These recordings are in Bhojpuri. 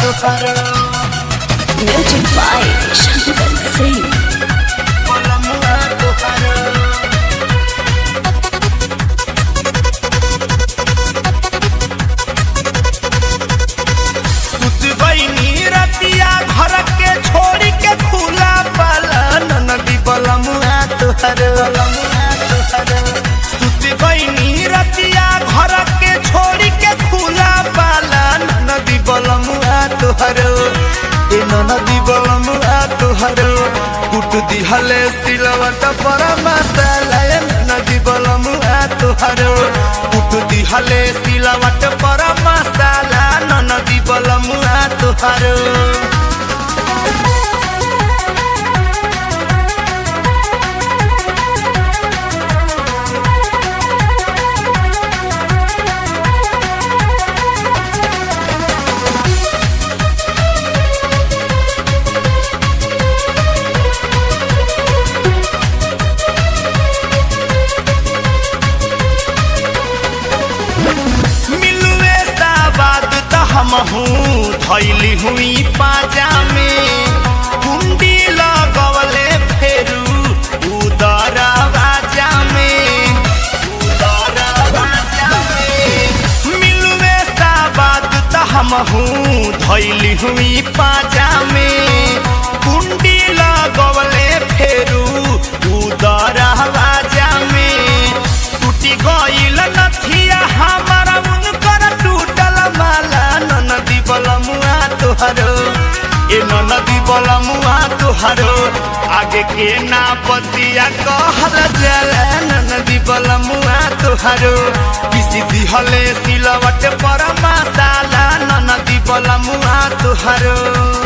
तुहरो Music by Shankar Singh. बलमुआ तुहरो सुत गईनी रतिया घर के छोड़ी के खुला पालन नदी बलमुआ तुहरो बलमुआ तुहरो सुत गईनी रतिया घर के छोड़ी के खुला पालन नदी बलमुआ तुहरो ए नदी बलमुआ तुहरो कुट दिहले सिलवट पर मसाला ए नदी बलमुआ तुहरो कुट दिहले सिलवट पर मसाला नदी बलमुआ तुहरो मिलुए साबाद त हमहू धैली हुई पाजा में कुंडी लगवले फेरू उदर बाजा में उदर बाजा में मिलुए साबाद त हमहू धैली हुई पाजा में कुंडी लगवले फेरू उदर बाजा में टूटी गईल नथिया हमारा उनकर टूटल माला ननदी बलमुआ तुहरो ए ननदी बलमुआ तुहरो आगे के ना बतिया कहल जला ननदी बलमुआ तुहरो किसी दिहले सिलवट पर मसाला ननदी बलमुआ तुहरो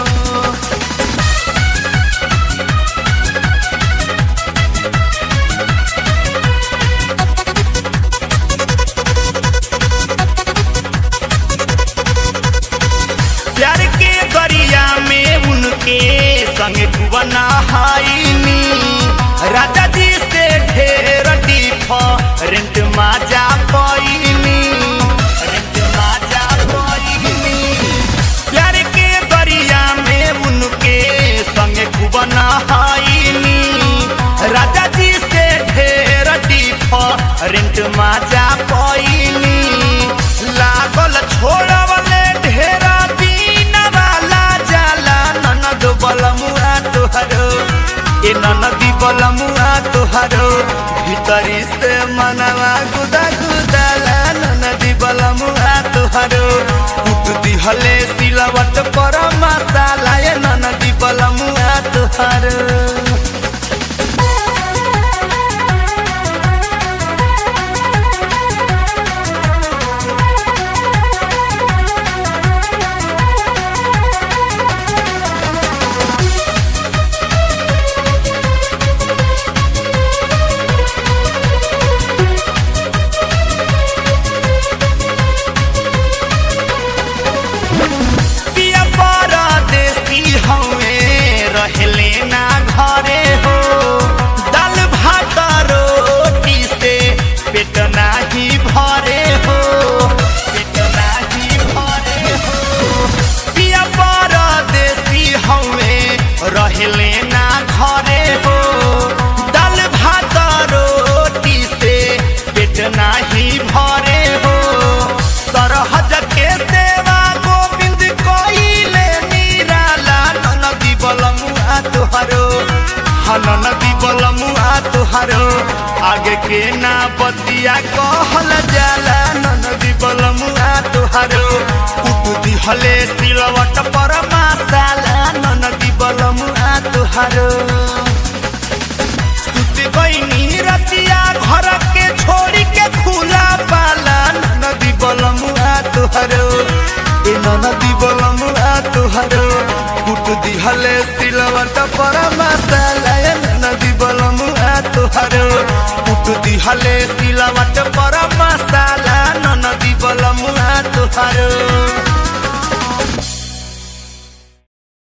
प्यार के गरिया में उनके संग कुबना हाईनी राजा जी से ढेर डिफरेंट माजा पैनी रेंट माजा पैनी प्यार के गरिया में उनके संग कुबना हाईनी राजा जी से ढेर डिफरेंट माजा पैनी लागल छोड़वले ढेरा दिन वाला जाला ननद बलमुआ तुहरो ए ननदी बलमुआ तुहरो भीतरी से मनवा गुदा गुदाला ननदी बलमुआ तुहरो कुट दिहले सिलवट पर मसाला ए ननदी बलमुआ तुहरो पिया परदेसी हवे रहले ना घरे हो दाल भात रोटी से पेट नाही भरे हो पेट नाही भरे हो पिया परदेसी हवे रहले ना घरे हो दाल भात रोटी से पेट नाही भरे हो सरहज के सेवा गोविंद कइले निराला ननदी बलमुआ तुहरो हननदी बलमुआ तुहरो आगे के ना बतिया कहल जाला ननदी बलमुआ तुहरो कुट दिहले सिलवट पर मसाला ननदी बलमुआ तुहरो सुत गईनी रतिया घर के छोड़ी के खुला पाला नदी बलमुआ तुहरो ए नदी बलमुआ तुहरो कुट दिहले सिलवट पर मसाला ए नदी बलमुआ तुहरो कुट दिहले सिलवट पर मसाला नदी बलमुआ तुहरो